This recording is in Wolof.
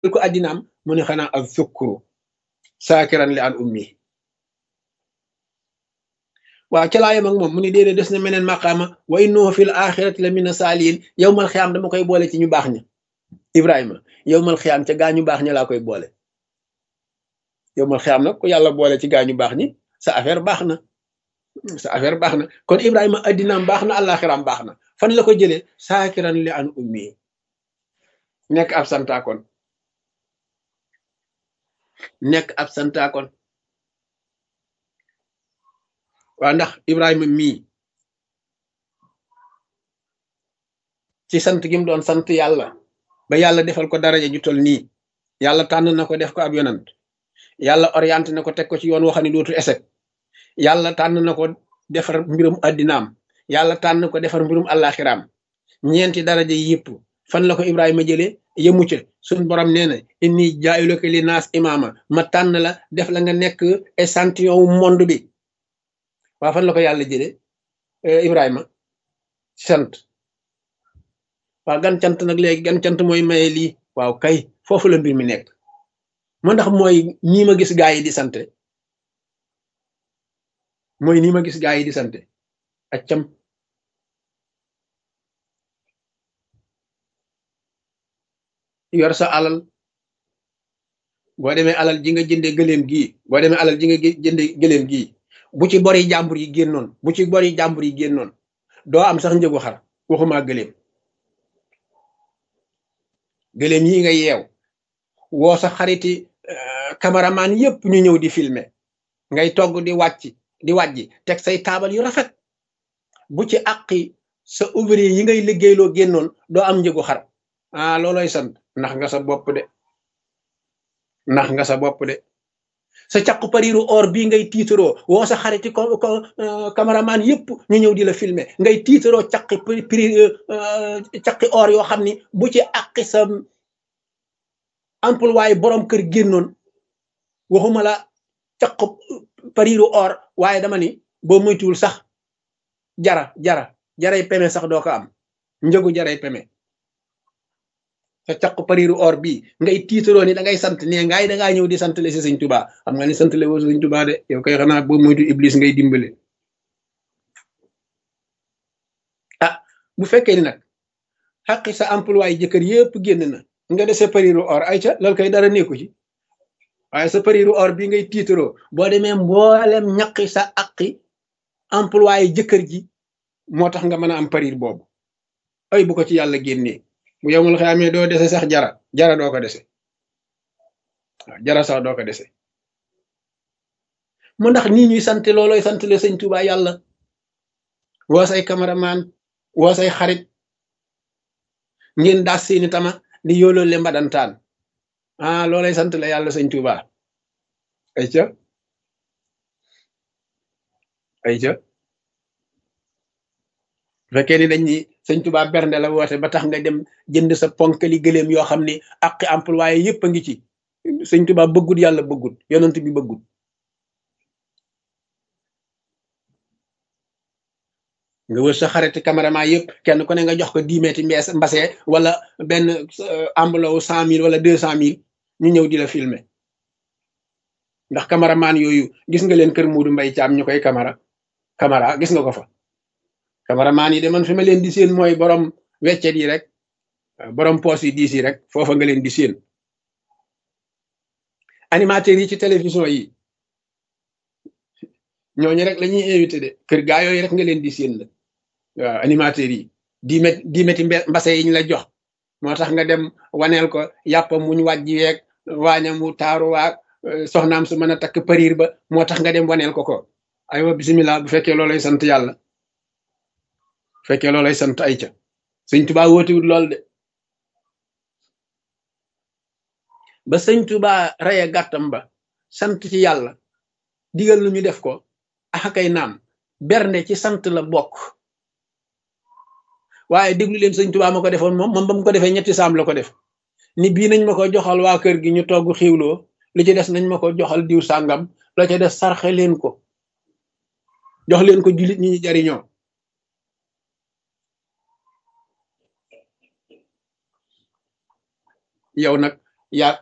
ko addinaam mu ne xanaa ak sukkuru saakiran li an ummi waaw ca laa yem ak moom mu ni déedéet des na meneen maqaama wa innahu fil axirati la mina saalihin yow mal xiyaam dama koy boole ci ñu baax ña ibrahima yow mal xiyaam ca gaa ñu baax ña laa koy boole yow mal xiyaam nag ku yàlla boole ci gaa ñu baax ñi sa affaire baax na sa affaire baax na kon ibrahima addinaam baax na àllaaxiraam baax na fan la ko jëlee saakiran li an ummi nekk ab santaakoon nekk ab santaakoon waa ndax ibrahima mii ci sant gi mu doon sant yàlla ba yàlla defal ko daraja ju tol nii yàlla tànn na ko def ko ab yonant yàlla orienté na ko teg ko ci yoon waxani dootu esek yàlla tànn na ko defar mbirum addinaam yàlla tànn ko defar mbirum àllaaxiraam ñeenti daraja yëpp fan la ko ibrahima jëlee yëmu ca suñ borom nee na inni jaayulaka li naas imaama ma tànn la def la nga nekk échantillon wu monde bi waa fan la ko yàlla jëlee ibrahima sant waaw gan cant nag léegi gan cant mooy maye lii waaw kay foofu la mbir mi nekk moo ndax mooy nii ma gis gaa yi di sante mooy nii ma gis gaa yi di sante accam yor sa alal boo demee alal ji nga jënde gëléem gii boo demee alal ji nga jënde gëléem gii bu ci bori jàmbur yi génnoon bu ci bori jàmbur yi génnoon doo am sax njëgu xar waxuma gëléem gëléem yi nga yeew woo sa xariti cameraman yépp ñu ñëw di filmer ngay togg di wàcc di wàjji teg say taabal yu rafet bu ci àqi sa ouvrier yi ngay liggéeyloo génnoon doo am njëgu xar ah looloy sant ndax nga sa bopp de ndax nga sa bopp de sa caqu pariru or bii ngay tiitaroo woo sa xariti ko ko cameraman yépp ñu ñëw di la filmer ngay tiitaroo caqi pri caqi or yoo xam ni bu ci àqi sa emploi waaye borom kër génnoon waxuma la caqu pariru or waaye dama ni boo moytuwul sax jara jara jaray peme sax doo ko am njëgu jaray peme sa caqu pariru or bii ngay tiitaroo ni da ngay sant ne ngaay da ngaa ñëw di sant le si sëñ tubaa xam nga ni sant le woo sëñ tubaa de yow koy xanaa boo moytu iblis ngay dimbale ah bu fekkee ni nag xaqi sa emploi jëkkër yépp génn na nga de sa pariru or ay ca loolu koy dara nekku ci waaye sa pariru or bii ngay tiitaroo boo demee mboolem ñaqi sa aqi emploi jëkkër ji moo tax nga mën a am parir boobu ay bu ko ci yàlla génnee bu yemul xamee doo dese sax jara jara doo ko dese waaw jara sax doo ko dese mu ndax nii ñuy sant looloy sant le sëñ Tuubaa yàlla woo say cameraman woo say xarit ngeen daas seeni tama di yooloo le mbadantaan ah loolay sant la yàlla sëñ Tuubaa ay ca ay ca fekkee ni dañ ni sëñ Tuubaa bernde la woote ba tax nga dem jënd sa ponkali gëléem yoo xam ni ak employé yépp a ngi ci sëñ Tuubaa bëggut yàlla bëggut yonent bi bëggut nga wër sa xariti caméraman yëpp kenn ku ne nga jox ko dix mètres mbees mbase wala benn enveloppe cent mille wala deux cent mille ñu ñëw di la filmer ndax caméraman yooyu gis nga leen kër Muudu Mbay Caam ñu koy caméra caméra gis nga ko fa caméraman yi de man fi ma leen di seen mooy borom weccet yi rek borom poos yi diis yi rek foofa nga leen di seen animateurs yi ci télévision yi ñooñu rek la ñuy invité de kër gaa yooyu rek nga leen di seen la waaw animateurs yi di met di meti mbase yi ñu la jox moo tax nga dem waneel ko yàppa muñ wàjji weeg waañam mu taaru waag soxnaam su mën a takk pariir ba moo tax nga dem waneel ko ko aywa bisimilah bu fekkee loolay sant yàlla bu fekkee loolay sant ay ca sëñ tubaa wóotiwut lool de ba sëñ tubaa reye gàttam ba sant ci yàlla digal lu ñu def ko axakay naam bernde ci sant la bokk waaye déglu leen sëñ tubaa ma ko defoon moom moom ba mu ko defee ñetti saam la ko def ni bii nañ ma ko joxal waa kër gi ñu togg xiwloo lu ci des nañ ma ko joxal diw sàngam la ca des sarxe leen ko jox leen ko jullit ñi ñu jariñoo yow nag yaa